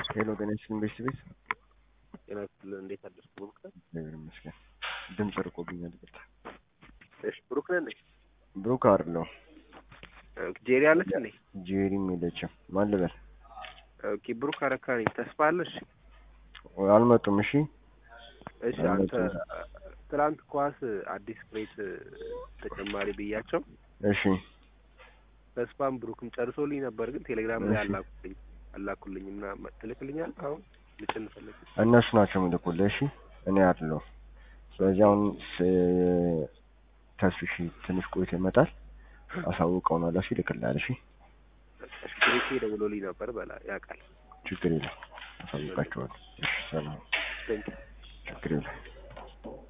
ሄሎ ጤና ይስጥልኝ ቤተሰብ ቤት ጤና ይስጥልኝ እንዴት አደርክ ብሩክ ነህ? እግዚአብሔር ይመስገን። ድምፅ ርቆብኛል ይቅርታ። እሺ ብሩክ ነህ እንዴ? ብሩክ አይደለሁ ጄሪ አለች እንዴ? ጄሪም የለችም። ማን ልበል? ኦኬ ብሩክ አረካ ነኝ። ተስፋ አለሽ? አልመጡም። እሺ እሺ አንተ ትናንት ኳስ አዲስ ክሬት ተጨማሪ ብያቸው እሺ ተስፋም ብሩክም ጨርሶልኝ ነበር፣ ግን ቴሌግራም ላይ እሺ። አላኩልኝ አላኩልኝ እና ትልክልኛል አሁን ልጭን ፈልግ እነሱ ናቸው የሚልኩልህ። እሺ እኔ አይደለሁም። ስለዚህ አሁን ስ- ተስፍሽ ትንሽ ቆይቶ ይመጣል። አሳውቀውናል። እሺ ይልክልሃል። እሺ እሺ ብሩኬ ደውሎልኝ ነበር በላ ያውቃል። ችግር የለም። አሳውቃቸዋለሁ። እሺ ሰላም። ቴንክ ችግር የለም።